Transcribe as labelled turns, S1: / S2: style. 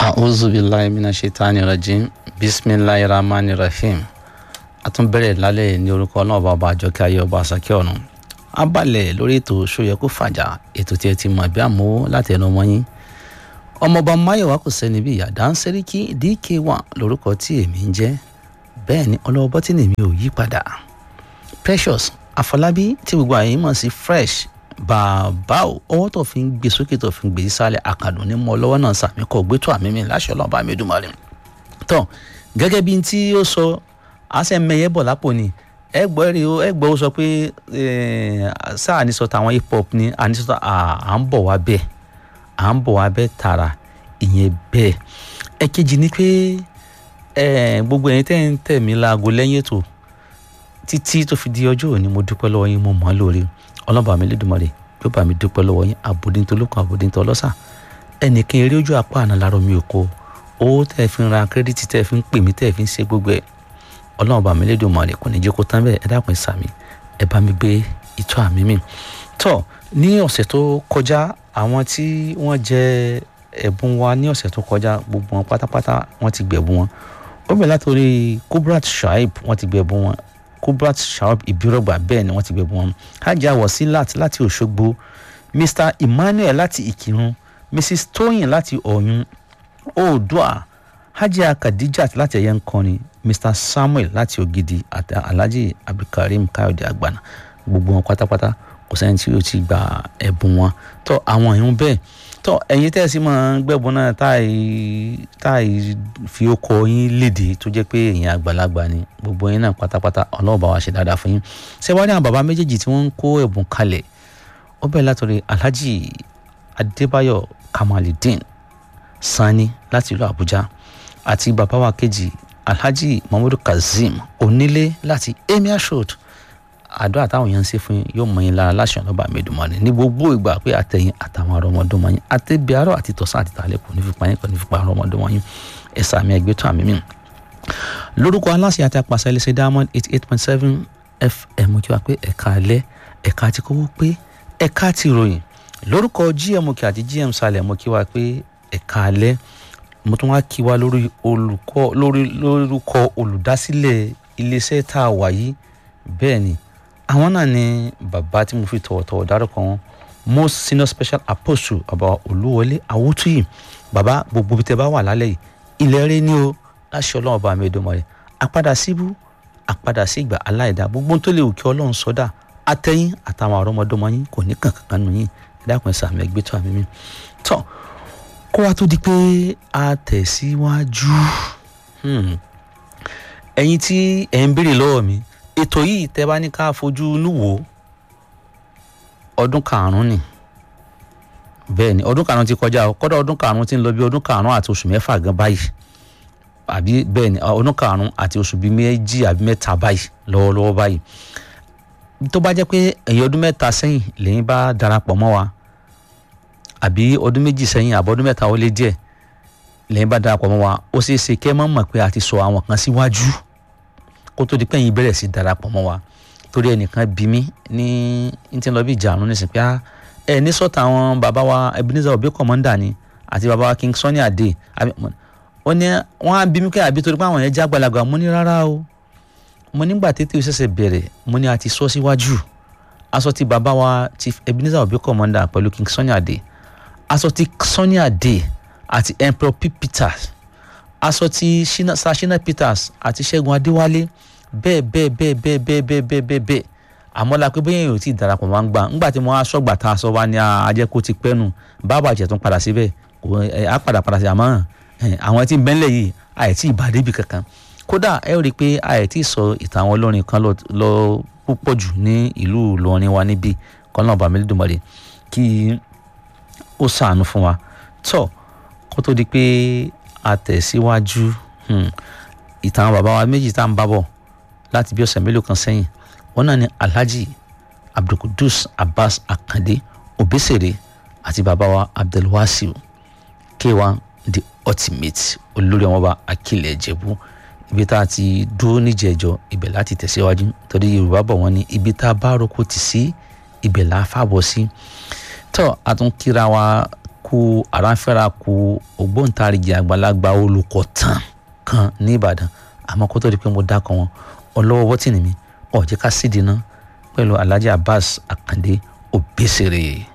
S1: a'udhu billahi minash shaitani rajim bismillahir rahmanir rahim a tún bẹ̀rẹ̀ lálẹ́ ní orúkọ náà bàbá àjọkẹ́ ayé ọba àsàkẹ́ ọ̀run a balẹ̀ lórí ètò ṣóyẹ kó fàjà ètò tí ẹ ti mọ̀ bí àmọ́ láti ẹnu ọmọ yín ọmọọba máyọ̀wá kò sẹ́ni bí ìyá dáńsẹ́ríkì dk1 lórúkọ tí èmi ń jẹ́ bẹ́ẹ̀ ni ọlọ́wọ́ bọ́tínì mi ò yí padà precious àfọlábí tí gbogbo àyè mọ̀ sí fresh bàbá o ọwọ́ tó fi ń gbé sókè tó fi ń gbé sísàlẹ̀ àkàdùn ní mọ́ lọ́wọ́ náà sàmì kọ́ gbé tó àmì mi láṣẹ ọlọ́ọ̀bá mi dùn mọ́rin tán gẹ́gẹ́ bí tí ó sọ àṣẹ mẹyẹ bọ̀ lápò ni ẹ gbọ́ rí o ẹ gbọ́ ó sọ pé sáà ní sọ tàwọn hip hop ni àní sọ à ń bọ̀ wá bẹ́ẹ̀ à ń bọ̀ wá bẹ́ẹ̀ tààrà ìyẹn bẹ́ẹ̀ ẹ̀kejì ni pé gbogbo ẹ̀yin tẹ́ ń tẹ̀ mí láago lẹ́yìn ètò títí tó fi di ọjọ́ òní mo dúpẹ́ lọ́wọ́ yín mo mọ̀ ọ́ lórí ọlọ́ba mi lédùmarè yóò bá mi dúpẹ́ lọ́wọ́ yín àbòdìntolókun àbòdìntolọ́sà ẹnìkan eré ojú apá àná lárọ́ mi ò kó owó tẹ́ fi ń ra kírẹ́dìtì tẹ́ fi ń pè mí tẹ́ fi ń ṣe gbogbo ẹ̀ ọlọ́ba mi lédùmarè kò ní jẹ́ kó tán bẹ́ẹ̀ ẹ dákun ẹ sàmì ẹ bá mi gbé ìtọ́ àmì mi tọ́ ní ọ̀sẹ̀ tó kọjá àwọn tí wọ́n jẹ ẹ̀bùn wa ní ọ̀sẹ̀ tó kọjá gbogbo wọn pátápátá wọ́n ti gbẹ̀bùn wọn ó bẹ̀rẹ̀ látòrí kubrat shaib wọ́n ti gbẹ̀bùn wọn kubrat shaib ibirogba bẹ́ẹ̀ ni wọ́n ti gbẹ̀bùn wọn hajj wasilat láti òṣogbo mr emmanuel láti ìkírun mrs tóyìn láti ọ̀yún oòdùà hajj kadijat láti ẹ̀yẹ nkọrin mr samuel láti ògidì àti alhaji abdulkareem káyọ̀dé àgbàna gbogbo wọn pátápátá kò sẹ́ni tí yóò ti gba ẹ̀bùn wọn tó àwọn èèyàn bẹ́ẹ̀ tó ẹ̀yin tẹ́sí máa ń gbẹ̀bùn náà táì táì fi okọ̀ yín léde tó jẹ́ pé èèyàn àgbàlagbà ni gbogbo yín náà pátápátá ọlọ́run bá wa ṣe dáadáa fún yín ṣé wàá rí àwọn bàbá méjèèjì tí wọ́n ń kó ẹ̀bùn kalẹ̀ ó bẹ̀rẹ̀ látọ̀rí alhaji adébáyọ̀ kamaludin sani láti ìlú àbújá àti bàbá wa kejì alhaji muhammadu kazeem onílé láti emir road àdó àtàwọn èèyàn ń ṣe fún yín yóò mọ yín lára láṣọ ọlọ́ba àmẹ́dùmọ́ni ní gbogbo ìgbà pé àtẹ̀yìn àtàwọn ọmọdọ́mọ yín àtẹ̀bí àárọ̀ àti tọ̀sán àti tàlẹ́ kò ní fi pa yín kò ní fi pa àwọn ọmọdọ́mọ yín ẹ̀sà mi ẹgbẹ́ tó àmì mi. lórúkọ aláṣẹ àti apàṣẹ ilé ṣe diamond eighty eight point seven fm kí wàá pé ẹ̀ka alẹ́ ẹ̀ka àti kówó pé ẹ̀ka àti ìròyìn lórúkọ gm kí àti gm salẹ̀ mo kí wàá pé ẹ̀ka alẹ́ mo tún wá kí wa lórí olùkọ́ lórí lórúkọ olùdásílẹ̀ iléeṣẹ́ tá a wà yìí bẹ́ẹ̀ ni àwọn náà ni bàbá tí mo fi tọ̀wọ̀tọ̀wọ̀ dárúkọ wọn most senior special apostle bàbá olúwọlé awútúyì bàbá gbogbo bí tẹ bá wà lálẹ́ yìí ilẹ̀ rẹ ní o láṣẹ ọlọ́run ọba mi ìdánmọ̀ rẹ̀ àpadà síbú àpadà sí ìgbà aláìdá gbogbo tó lè wù kí ọlọ́run sọ́dà àtẹ̀yìn àtàwọn àrọ́mọdọ́mọ yín kò ní kankan nù yín ẹ dákun ẹ sàmì ẹgbẹ́ tó àmì mi tọ́ kó wa tó di pé a tẹ̀síwájú ẹ̀yin tí ẹ̀ ń béèrè lọ́wọ́ mi ètò yìí tẹ́ bá ní ká fojú inú wò ọdún karùn-ún ni bẹ́ẹ̀ ni ọdún karùn-ún ti kọjá kọ́dọ̀ ọdún karùn-ún ti ń lọ bí ọdún karùn-ún àti oṣù mẹ́fà gan báyìí àbí bẹ́ẹ̀ ni ọdún karùn-ún àti oṣù bíi méjì àbí mẹ́ta báyìí lọ́wọ́lọ́wọ́ báyìí tó bá jẹ́ pé ẹ̀yin ọdún mẹ́ta sẹ́yìn lẹ́yìn bá darapọ̀ mọ́ wa àbí ọdún méjì sẹ́yìn àbọ̀ ọdún mẹ́ta ó lé díẹ̀ lẹ́yìn bá darapọ̀ mọ́ wa ó ṣeé ṣe kẹ́ mọ́ mọ̀ pé a ti sọ àwọn kan síwájú kó tó di pé ẹ̀yin bẹ̀rẹ̀ sí darapọ̀ mọ́ wa torí ẹnìkan bí mi ní ní ti lọ bí ìjà àrùn nísìnyí pé ẹ ní sọ́tà àwọn bàbá wa Ebenezer Obey commander ni àti bàbá wa King Sunny Adé ó ní wọ́n á bí mi kẹ́ àbí torí pé àwọn yẹn já gbalagbà mo ní rárá o mo nígbà tètè ṣẹ̀ṣẹ̀ bẹ̀rẹ̀ mo ní a ti sọ síwájú aṣọ ti bàbá wa Chief Ebenezer Obey commander pẹ̀lú King Sunny Adé aṣọ ti Sunny Adé àti Emperor P. Peters aṣọ ti Sashina Peters àti Ṣẹ́gun Adéwálé bẹ́ẹ̀ bẹ́ẹ̀ bẹ́ẹ̀ bẹ́ẹ̀ bẹ́ẹ̀ bẹ́ẹ̀ bẹ́ẹ̀ bẹ́ẹ̀ bẹ́ẹ̀ àmọ́ la pé bẹ́ẹ̀ yóò ti darapọ̀ máa ń gbà ńgbà tí mo á sọ́gbà tá a sọ wá ní ajẹ́ kó ti pẹ́ nù bàbá àjẹ́ tún padà síbẹ̀ kò á padà padà sí àmọ́ àwọn tí ń bẹ́ńlẹ̀ yìí àìtí ìbàdí ibì kankan kódà ẹ rí i pé àìtí sọ ìtàn àwọn olórin kan lọ púpọ̀ jù ní ìlú Ìlọrin wa níbí kọ́nà bàmílídùmarè kí ó ṣàánú fún wa tó kó tó di pé a tẹ̀síwájú ìtàn bàbá wa méjì tá à ń bá bọ̀ láti bí ọ̀sẹ̀ mélòó kan sẹ́yìn wọn náà ni alhaji abdulkudus abbas akande obesere àti bàbá wa abdulwasiu k1 the ultimate olórí ọmọọba akilẹ̀ ìjẹ̀bú ibi tá a ti dúró níjẹ̀jọ ibẹ̀ láti tẹ̀síwájú torí yorùbá bọ̀ wọ́n ní ibi tá a bá roko tì sí ibẹ̀ là á fàbọ̀ sí tó a tún kíra wa ku àràǹfẹ́ra ku ògbóǹtarìgì àgbàlagbà olùkọ́ tán kan ní ìbàdàn àmọ́ kó tó di pé mo dákọ̀ wọn ọlọ́wọ́ bọ́tìnì mi ọ̀jẹ̀ ká sídìí ná pẹ̀lú alhaji abbas akande obesere.